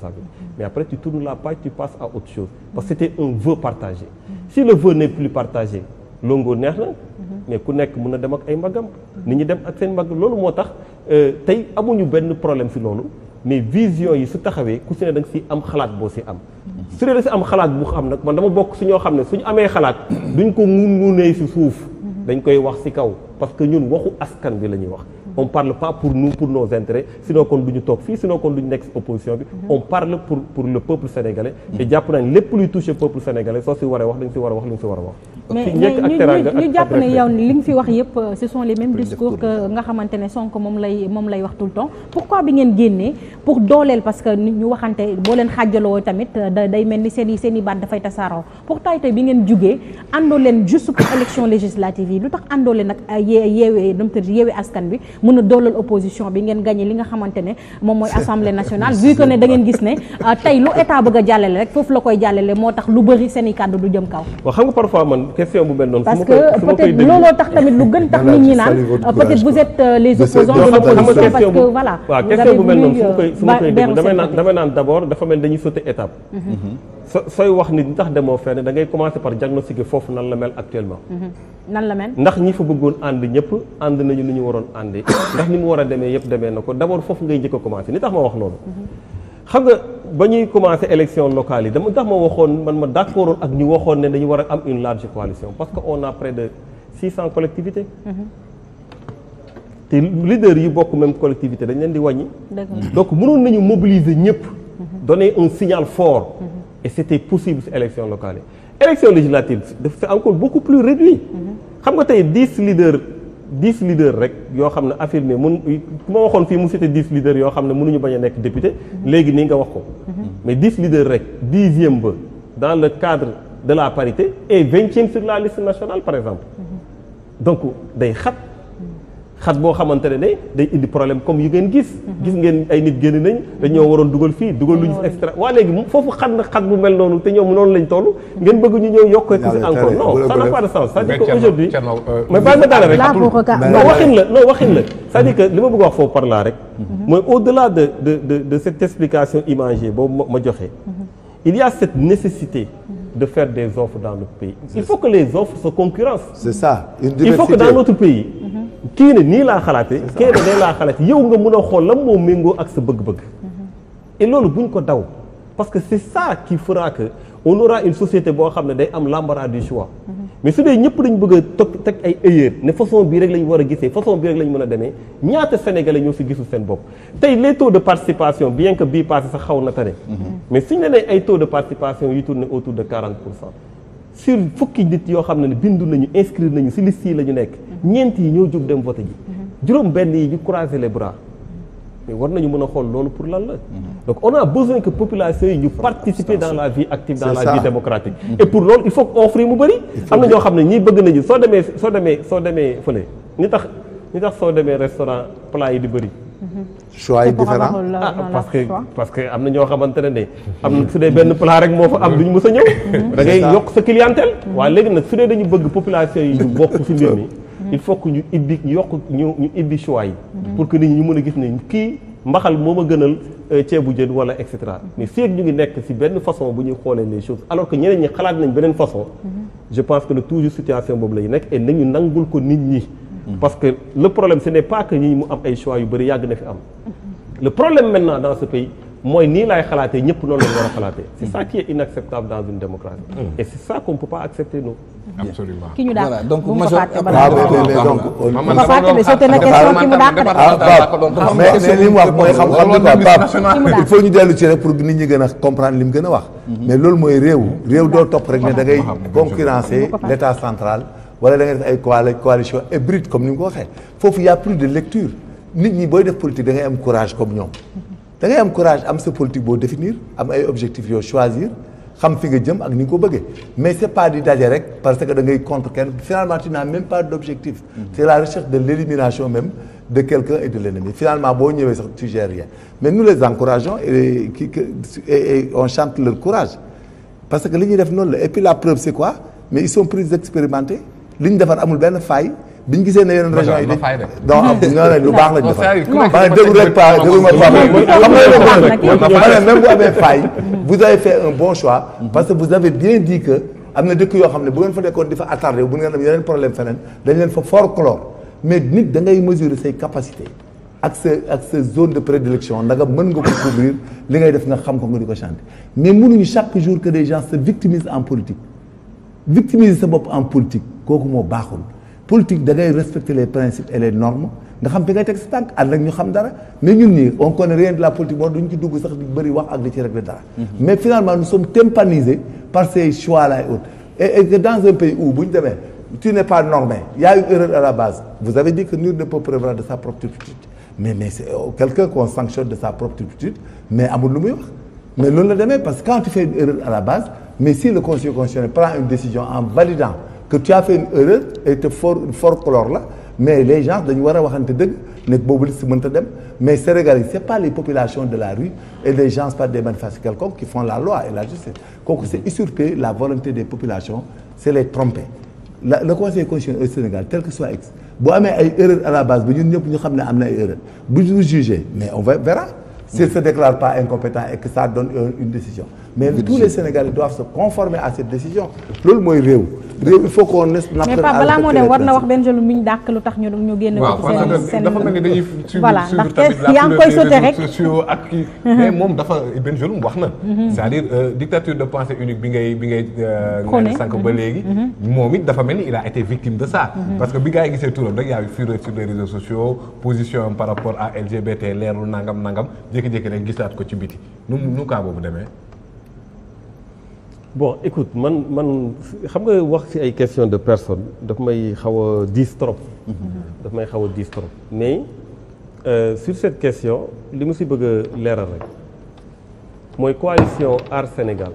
responsabilité mais après tu tournes la page tu passes à autre chose parce que c'était un vœu partagé si le vœu n'est plus partagé longo neex na mais ku nekk mën na dem ak ay mbagam nit ñi dem ak seen mbagg loolu moo tax tey amuñu benn problème si loolu mais vision yi su taxawee ku si ne da nga si am xalaat boo si am su dee da si am xalaat bu xam nag man dama bokk si ñoo xam ne suñu amee xalaat duñ ko ngun ngunee si suuf dañ koy wax si kaw parce que ñun waxu askan bi la ñuy wax on parle pas pour nous pour nos intérêts sinon kon du ñu toog fii sinon kon du ñu nekk si opposition bi on parle pour pour le peuple sénégalais te jàpp nañ lépp luy toucher peuple sénégalais soo si waree wax dañ si war a wax lu ñu si war a wax mais ñu ñu jàpp ne yow li nga fi wax yëpp ce sont les mêmes discours que nga xamante ne Sonko moom lay moom lay wax tout le temps pourquoi bi ngeen génnee pour dooleel parce que nit ñu waxante boo leen xaajaloo tamit day mel ni seen i seen i baat dafay tasaaroo pourtant tey bi ngeen jugee àndoo leen juste pour élection législative yi lu tax àndoo leen nag yee yeewee dam tëdd yeewee askan bi mën a dooleel opposition bi ngeen gagné li nga xamante ne moom mooy assemblée nationale vu que ne da ngeen gis ne tey lu état bëgg a jàllale rek foofu la koy jàllale moo tax lu bëri seen i kàddu du jëm kaw waaw xam nga parfois man question bu mel noonu parce que peut-être looloo tax tamit lu gën tax nit ñi naan peut-être vous êtes les opposants de l'opposition parce que voilà waaw question bu mel noonu su ma koy su ma koy déglu damay naan damay naan d'abord dafa mel dañuy sauter étape so sooy wax ni tax demoo fenn da ngay commencer par diagnostiquer foofu nan la mel actuellement nan la mel ndax ñi fa bëggoon ànd ñëpp ànd nañu ni ñu waroon àndee ndax ni mu war a demee yëpp demee na ko d'abord foofu ngay njëkk a commencer ni tax ma wax loolu xam nga ba ñuy commencer élection locale yi dama tax ma waxoon man ma d'accordoon ak ñu waxoon ne dañu war a am une large coalition parce que on a près de 600 collectivités te leaders yi bokk même collectivité dañ leen di wàññi donc mënoon nañu mobiliser ñëpp donner un signal fort et c'était possible ci élection locale yi élection législative c'est encore beaucoup plus réduit xam nga tey 10 leaders 10 leaders rek yoo xam ne affirmé mun ku ma waxoon fii mu cité 10 leaders yoo xam ne mënuñu bañ a nekk député léegi nii nga wax ko mais 10 leaders rek dixième ba dans le cadre de la parité et vingtième sur la liste nationale par exemple donc day xat xat boo xamante ne ne day indi problème comme yu ngeen gis gis ngeen ay nit génn nañ dañoo waroon dugal fii dugal luñu extra waa léegi foofu xat na xat bu mel noonu te ñoom noonu lañ toll ngeen bëgg ñu ñëw yokk ci encore non ça n'a pas de sens c'est-à-dire que aujourd'hui mais bàyyi ma daane rek non waxin la non waxin la c'est-à-dire que li ma bëgg wax foofu par là rek mooy au-delà de de de de cette explication imagée boobu ma joxe il y a cette nécessité de faire des offres dans notre pays il faut que les offres se concurrencent c'est ça une il faut que dans notre pays kii ne nii laa xalaate kii ne day laa xalaate yow nga mën a xool lan moo méngoo ak sa bëgg-bëgg et loolu buñ ko daw parce que c'est ça qui fera que on aura une société boo xam ne day am l'embarras du choix mais su dee ñëpp dañ bëgg a tog teg ay erreur ne façon bii rek lañ war a gisee façon bii rek lañ mën a demee ñaata sénégalais ñoo si gisul seen bopp tey les taux de participation bien que bii passé sax xaw na tane mais suñ ne nee ay taux de participation yu tourné autour de 40 pour cent sur fukki nit yoo xam ne bindu nañu inscrire nañu si liste yi la ñu nekk ñeent yi ñoo jóg dem voter ji juróom benn yi ñu croiser les bras mais war nañu mën a xool loolu pour lan la donc on a besoin que population yi ñu participer dans la vie active dans la vie démocratique et pour loolu il faut que offre yi mu bëri am na ñoo xam ne ñii bëgg nañu soo demee soo demee soo demee fële ñi tax ñi tax soo demee restaurant plat yi di bëri choix yi différent ah parce que parce que am na ñoo xamante ne ne am na su dee benn plat rek moo fa am duñu mës a ñëw da ngay yokk sa clientèle waaye léegi nag su dee dañu bëgg population yi ñu bokk ci mbir mi il faut que ñu ibbi ñu yokk ñu ñu ibbi choix yi pour que nit ñi ñu mën a gis ne kii mbaxal moo ma gënal ceebu jën wala et cetera mais fii ak ñu ngi nekk ci benn façon bu ñuy xoolee les choses alors que ñeneen ñi xalaat nañ beneen façon je pense que le toujours situation boobu la ñu nekk et nañu nangul ko nit ñi parce que le problème ce n'est pas que ñi mu am ay choix yu bëri yàgg na fi am le problème maintenant dans ce pays mooy nii laay xalaatee ñëpp noonu lañu war a xalaatee c'est ça qui est inacceptable dans une démocratie et c'est ça qu'on peut pas accepter nous absolument ki ñu dàq voilà donc bu mu ko major fàtte balaa waaw mais mais donc bu ko fàtte de sauté na question ki mu dàq de ah mais mais li mu wax mooy xam-xam bi quoi Pape Ki mu dàq. il faut ñu dellu ci rek pour nit ñi gën a comprendre li mu gën a wax mais loolu mooy réew réew doo topp rek ne da ngay concurrencer l'état central wala da ngay def ay coali coalition hybride comme ni mu ko waxee foofu y a plus de lecture nit ñi booy def politique da ngay am courage comme ñoom da ngay am courage am sa politique boo définir am ay objectifs yoo choisir xam fi nga jëm ak ni nga ko bëggee mais c'est pas di daje rek parce que da ngay contre kenn finalement tu n'as même pas d'objectif c'est la recherche de l'élimination même de quelqu'un et de l'ennemi finalement boo ñëwee sax tu gères rien mais nous les encourageons et qui que et, et on chante leur courage parce que li ñuy def noonu la et puis la preuve c'est quoi mais ils sont plus expérimentés li ñu defar amul benn faille bi ñu gisee ne yeneen régions yi la dañ fay def. non am ñoo ne lu baax lañ Non, defar c'est-à-dire ku nekk ma ne dafa déglu teg rek pas bët déglu ma xam pas nga xam nga baax na kii. ma ne même bu amee faille vous avez fait un bon choix parce que vous avez bien dit que am na dëkk yoo xam ne bu ngeen fa nekkoon di fa attardé bu ngeen am yeneen problème feneen dañ leen fa folklore mais nit da ngay mesurer say capacité ak sa ak sa zone de prédilection ndaga mën nga ko couvrir li ngay def nga xam ko nga di ko chanter mais mënuñu chaque jour que des gens se victimisent en politique victimiser sa bopp en politique kooku moo baaxul politique da ngay respecter les principes et les normes nga xam fi ngay teg sa tànk ànd ak ñu xam dara mais ñun nii on connaît rien de la politique moo duñ ci dugg sax di bëri wax ak di ci régler dara mais finalement nous sommes tympanisés par ces choix là et autres et, et que dans un pays où bu ñu demee tu n'es pas normé il y a une erreur à la base vous avez dit que nul ne peut prévoir de sa propre turpitude mais mais c'est euh, quelqu'un qu'on sanctionne de sa propre turpitude mais amul lu muy wax mais loolu la demee parce que quand tu fais une erreur à la base mais si le conseil constitutionnel prend une décision en validant que tu as fait une erreur et te for folklore la mais les gens dañu war a waxante dëgg nekk boobu liste mënta dem mais Sénégal yi c'est pas les populations de la rue et les gens pas des manifestants quelconques qui font la loi et la justice kooku c'est usurper la volonté des populations c'est les tromper la le conseil constitutionnel au Sénégal tel que soit ex bu amee ay erreurs à la base ba ñun ñëpp ñu xam ne am na ay erreurs bu ñu jugé mais on va verra s'il se déclare pas incompétent et que ça donne une, une décision mais tous les Sénégalais doivent se conformer à cette décision loolu mooy réew réew il faut qu'on ne mais Pape balaa moo dem war na wax Bengelou mi ñu dàq lu tax ñu ñu génn waaw ko parce ci que seen dafa mel ni dañuy suivre voilà suivre ndax tamit la yaa ngi koy couleur sauté des rek réseaux sociaux ak kii mais moom dafa Bengelou wax na c'est-à-dire euh, dictature de pensée unique bi ngay bi ngay euh, nga Prôné. ne sànq ba léegi moom it dafa mel ni il a été victime de ça parce que bi gars yi gisee turam rek yaa ngi fureur sur les réseaux sociaux position am par rapport à LGBT leerlu nangam nangam jékki-jékki rek gisaat ko ci biti nu nu kaa boobu demee bon écoute man man xam nga wax ci ay question de personne daf may xaw a diis trop daf may xaw a diis trop mais euh, sur cette question li mu ci bëgg a leeral rek mooy coalition Aar Sénégal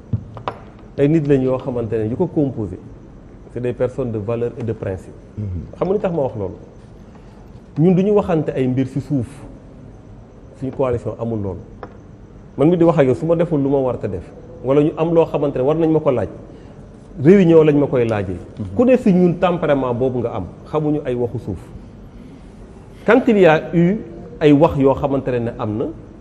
ay nit lañ yoo xamante ne yu ko composé c'est des personnes de valeur et de principe xam nga ni tax ma wax loolu ñun du ñu waxante ay mbir ci suuf suñu coalition amul loolu man mi di wax ak yow su ma deful lu ma war a def wala ñu am loo xamante ne war nañ ma ko laaj réunion lañ ma koy laajee. ku ne si ñun tempérament boobu nga am xamuñu ay waxu suuf quand il y a eu ay wax yoo xamante ne am na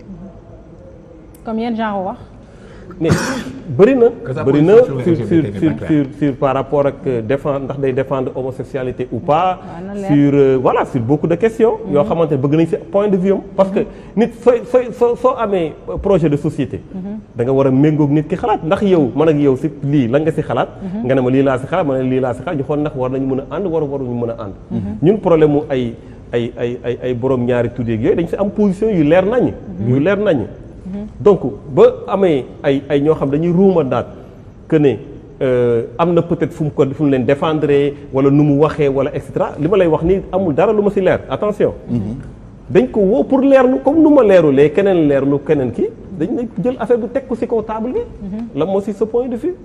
comme yenn genre wax mais bëri na Que sa bëri na position sur sur LGBT sur n'est sur pas sur sur par rapport ak euh, défendre ndax day défendre homosexualité ou pas na leer. sur euh, voilà sur beaucoup de questions yoo xamante ne bëgg nañ si point de vue am parce que nit sooy sooy soo soo amee projet de société da nga war a méngoog nit ki xalaat ndax yow man ak yow si lii lan nga si xalaat nga ne ma lii laa si xalaat ma ne lii laa si xalaat ñu xool ndax war nañu mën a ànd war waruñu mën a ànd ñun problème mu ay ay ay ay ay borom ñaari tuddeeg yooyu dañ si am position yu leer nañ yu leer nañ donc ba amee ay ay ñoo xam dañuy ruuma daat que ne euh, am na peut-être fu mu ko fu mu leen défendre wala nu mu waxee wala et cetera li ma lay wax ni amul dara lu ma si leer attention. dañ ko woo pour leerlu comme nu ma leerulee keneen leerlu keneen ki dañ ne jël affaire bi teg ko si kaw table bi. la moo si sa point de vue.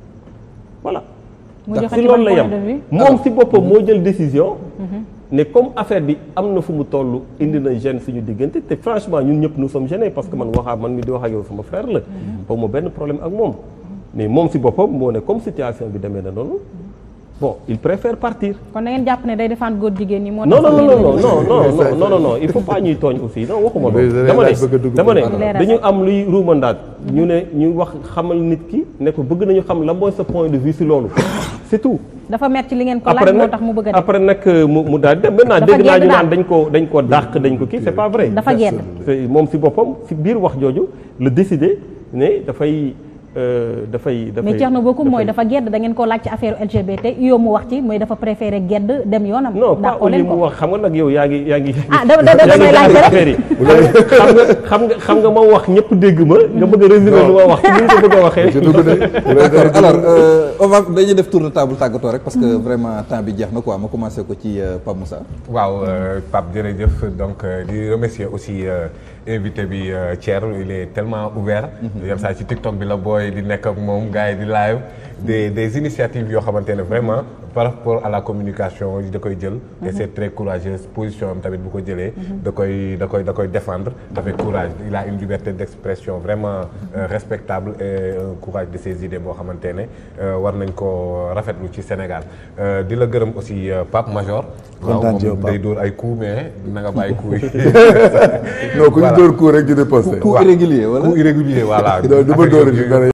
voilà. mu ndax joxe si ci loolu ban la yem point de vue moom si boppam moo jël décision. ne comme affaire bi am na fu mu toll indi na gêne suñu diggante te franchement ñun ñëpp nous sommes gênés parce que man waxaa man mi di wax ak yow sama frère la. boobu ma benn problème ak moom. mais moom si boppam moo ne comme situation bi demee na noonu bon il préfère partir. kon da ngeen jàpp ne day défendre góor jigéen ñi moo non tax non non ngeen non di- non non non non non non il faut pas ñuy tooñ aussi non waxuma Mais loolu. da dama ngay bëgg a ne dugg dama ne ci maanaam. dañu am luy ruumandaat ñu ne ñu wax xamal nit ki ne ko bëgg nañu xam la mooy sa point de vue si loolu c'est tout. dafa mer ci li ngeen ko laaj après moo nag tax mu bëgg a def après nag mu mu daal di dem maintenant Dafa dégg naa gedd ñu daal. naan dañ ko dañ ko dàq dañ ko kii c'est pas vrai. dafa gedd C'est- moom si boppam si biir wax jooju la décidé ne dafay euh, dafay. dafay mais Thierno Bocoum mooy dafay- dafa gedd da ngeen ko laaj ci affaire LGBT yow mu wax ci mooy dafa préféré gedd dem yoonam non pas dàqoo au lieu leen mu ko wax xam nga nag yow yaa ngi yaa ngi. ah da da yaa damay ngi laaj jaxase rek affaire yi. xam nga xam nga xam nga ma wax ñëpp dégg ma. nga bëgg a résumer lu ma wax ci ni nga ko bëgg a waxee. d'accord alors euh, on va dañuy def tour de table tàggatoo rek parce que vraiment temps bi jeex na quoi ma commencé ko ci euh, Pape Moussa. waaw euh, Pape jërëjëf donc euh, di remercier aussi euh, invité bi euh, Thierno il est tellement ouvert yenn saa ci TikTok bi la booy di nekk ak moom gars yi di live des des initiatives yoo xamante ne vraiment par rapport à la communication da koy jël et c'est très courageux position am tamit bu ko jëlee da koy da koy da koy défendre avec courage il a une liberté d'expression vraiment euh, respectable et un courage de ses idées boo xamante ne euh, war nañ ko rafetlu ci Sénégal Euh, di la gërëm aussi euh, Pape Major Kontaan ci yow, moom Pape. day dóor ay coups mais na nga bàyyi coups yi non ku ñu Voilà. dóor coup rek ñu riposte coup irrégulier wala coup irrégulier voilà Non, du ma Affaire dóor yooyu- ci dara